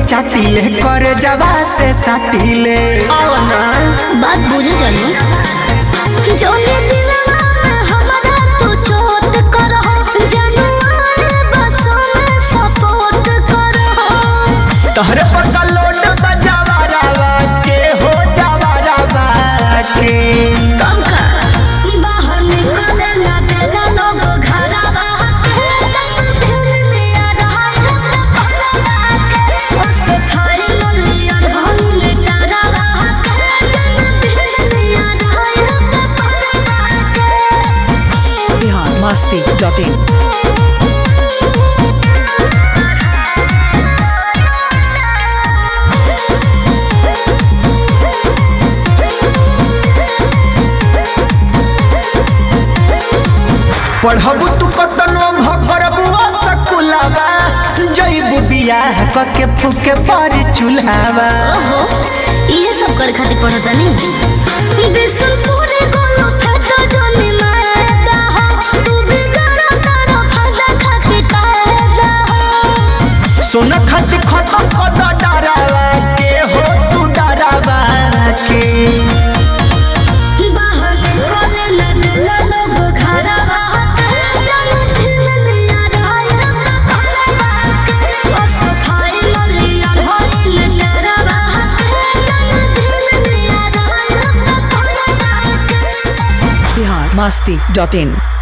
चाटिले कर जवा से साटिले आओ ना बात बुझे जानी जौने दिलवा में हमरा तू चोट करहो जानवर बसों में सपोर्ट करहो तहरे पता लोड बजावा रावा के हो जावा रावा के कब का बाहर निकले ना देला लोग घरवा के जब दिल में आ रहा है पलवा के उस थारी लियर होने डरवा के जब दिल में आ रहा है पलवा के बिहार मस्ती डॉट इन पढ़बू तू कतनो भरबू सकुलावा जईबू बियाह कके फूके पर चूल्हावा ओहो ये सब करे खातिर पढ़ता नहीं बिसुरपुरे गोलो था जोनी मारदा हो तू भी गाना तारो फादा खातिर कायदा हो सोना खाती खत्म कद डरावा के हो तू डरावा के बाहर निकले ना दिला लोग घरवा के जानो दिल में आ रहा है पलवा के ओ सफाई मलिया होइल डरवा के जानो दिल में आ रहा है पलवा के बिहार मस्ती डॉट इन